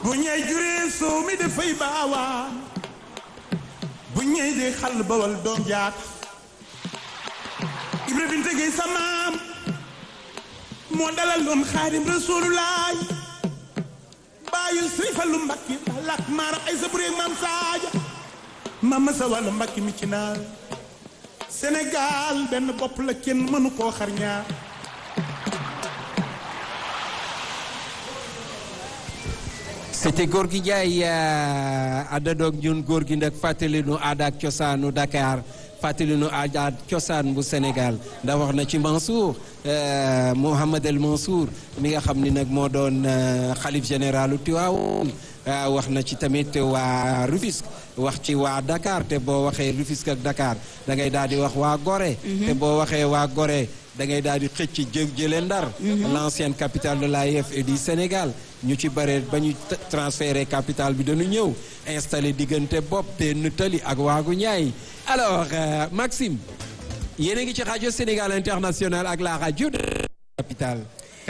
bu ñay juree soow mi dafay baawaan bu ñay dee xal bawal doom jaat ibra binte gay sa maam moo dalal doon xaadim rasulullaay bàyyil sëriñ Fallu mbakki balak maaram ay sa bureeg maam saaja maam ma sa wàllu mbakki mi ci naar Sénégal benn bopp la kenn mënu koo xar ñaar c'était Gorgui Ndiaye àndandoog ñun góor gi nag fàttali nu aada ak cosaanu Dakar fàttali nu aada ak cosaan bu Sénégal ndax wax na ci Mansour Mouhamad El Mansour mi nga xam ni nag moo doon xalif généralu Tiwaawoon wax na ci tamit waa Rufisque wax ci waa Dakar te boo waxee Rufisque ak Dakar da ngay daal di wax waa Gorée. te boo waxee waa Gorée da ngay daal di xëcc jë jële Ndar. l'ancienne capitale de l'AIF et du Sénégal ñu ci bare ba ñu transféré capitale bi dañu ñëw installé diggante bopp benn tali ak waagu ñaay alors Maxime yéen a ngi ci rajo Sénégal international ak la rajo de capitale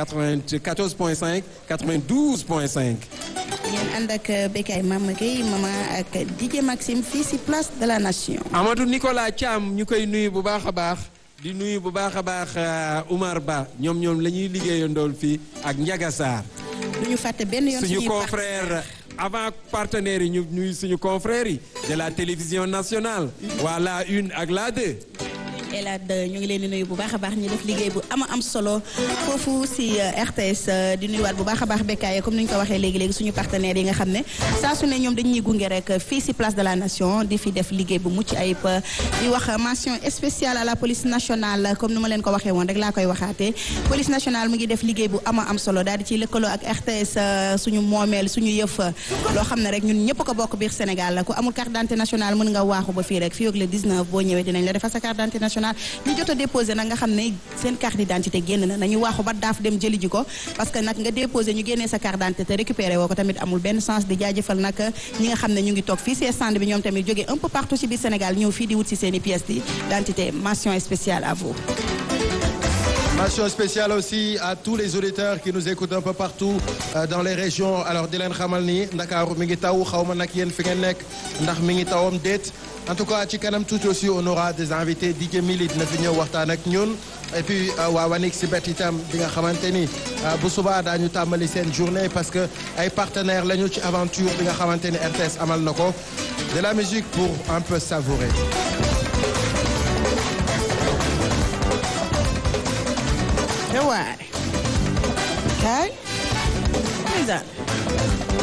94.5 92.5. ngeen ànd ak Bécaye Mama Gueye mama ak DJ Maxime fii si place de la nation. Amadou Nicolas Thiam ñu koy nuyu bu baax a baax di nuyu bu baax a baax Oumar Ba ñoom ñoom la ñuy liggéeyandool fii ak Ndiaga Sarr. du ñu fàtte benn yoon suñu confrère avant partenaires yi ñu nuyu suñu confrères yi de la télévision nationale. waa la une ak la deux. et la deux ñu ngi leen di nuyu bu baax a baax ñu def liggéey bu ama am solo foofu si RTS di nuyuwaat bu baax a baax Bécaye comme ni ñu ko waxee léegi léegi suñu partenaires yi nga xam ne saa su ne ñoom dañuy gunge rek fii si place de la nation di fi def liggéey bu mucc ayib di wax mention spéciale à la police nationale comme ni ma leen ko waxee woon rek laa koy waxaatee police nationale mu ngi def liggéey bu ama am solo daal di ciy lëkkaloo ak RTS suñu moomeel suñu yëf loo xam ne rek ñun ñëpp ko bokk biir Sénégal ku amul carte d'identité nationale mën nga waaxu ba fii rek fii ak le 19 boo ñëwee dinañ la defal sa carte d'identité nationale ñu jot a déposé nag nga xam ne seen carte d'identité génn na nañu waaxu ba daaf dem jëli ji ko parce que nag nga déposé ñu génnee sa carte d'identité te récupéré woo ko tamit amul benn sens di jaajëfal nag ñi nga xam ne ñu ngi toog fii si stand bi ñoom tamit jógee un peu partout ci biir Sénégal ñëw fii di wut si seen i pièces d'identité mention spéciale à vous Mention spéciale aussi à tous les auditeurs qui nous écoutent un peu partout euh, dans les régions alors di leen xamal ni Ndakaaru mi ngi taw xaw ma nag yéen fi ngeen nekk ndax mi ngi tawam déet en tout cas ci kanam tuuti aussi on aura des invités DJ Mili dina fi ñëw waxtaan ak ñun et puis waa Wanik si bet itam bi nga xamante ni bu subaa daañu tàmbali seen journée parce que ay partenaires lañu ci aventure bi nga xamante ni RTS amal na ko de la musique pour un peu savourer. waay kaay